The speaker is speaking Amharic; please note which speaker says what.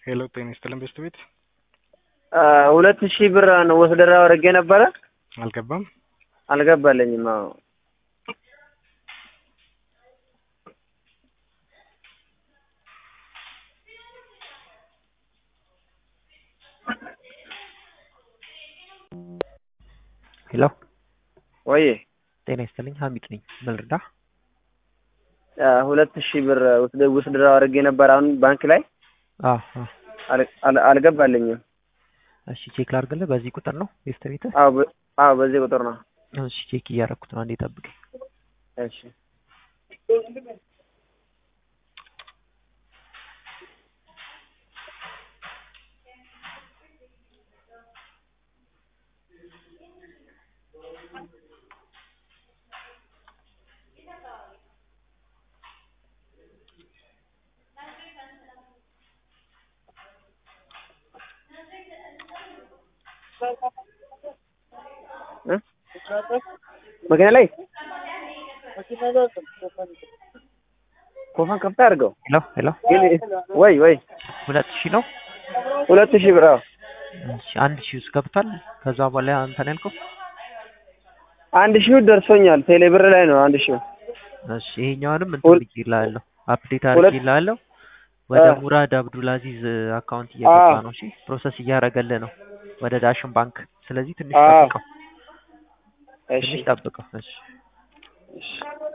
Speaker 1: ሄሎ ጤና ይስጥልን ቤስት ቤት
Speaker 2: ሁለት ሺህ ብር ነው ወስደራ አድርጌ ነበረ
Speaker 1: አልገባም።
Speaker 2: አልገባልኝም። አዎ
Speaker 3: ሄሎ
Speaker 2: ወይ
Speaker 3: ጤና ይስጥልኝ ሀሚድ ነኝ። ምን ልርዳ?
Speaker 2: ሁለት ሺህ ብር ውስድራ አድርጌ ነበር አሁን ባንክ ላይ
Speaker 3: አዎ አዎ።
Speaker 2: አል- አል- አልገባልኝም።
Speaker 3: እሺ ቼክ ላድርግልህ። በዚህ ቁጥር ነው ቤስት ቤት?
Speaker 2: አዎ በ- አዎ በዚህ ቁጥር ነው።
Speaker 3: እሺ ቼክ እያደረኩት ነው። አንዴ ጠብቀኝ።
Speaker 2: እሺ እ? መኪና ላይ ኮፋን ከፍታ አድርገው
Speaker 3: ሄሎ ሄሎ
Speaker 2: ግን ወይ ወይ
Speaker 3: ሁለት ሺህ ነው።
Speaker 2: ሁለት ሺህ ብር አዎ
Speaker 3: እሺ አንድ ሺህ ውስጥ ገብቷል። ከዛ በኋላ አንተ ነው ያልከው።
Speaker 2: አንድ ሺህ ደርሶኛል። ቴሌ ብር ላይ ነው አንድ ሺህ
Speaker 3: እሺ ይሄኛውንም እንትን
Speaker 2: ሁል-
Speaker 3: ብዬልሃለሁ፣ አፕዴት
Speaker 2: ሁለት-
Speaker 3: አድርጌልሃለሁ። ወደ
Speaker 2: አ-
Speaker 3: ሙራድ አብዱል አዚዝ አካውንት እየገባ
Speaker 2: አ-
Speaker 3: ነው። እሺ ፕሮሰስ እያደረገልህ ነው ወደ ዳሽን ባንክ። ስለዚህ ትንሽ
Speaker 2: አ-
Speaker 3: ጠብቀው፣
Speaker 2: እሺ
Speaker 3: ትንሽ ጠብቀው። እሺ
Speaker 2: እሺ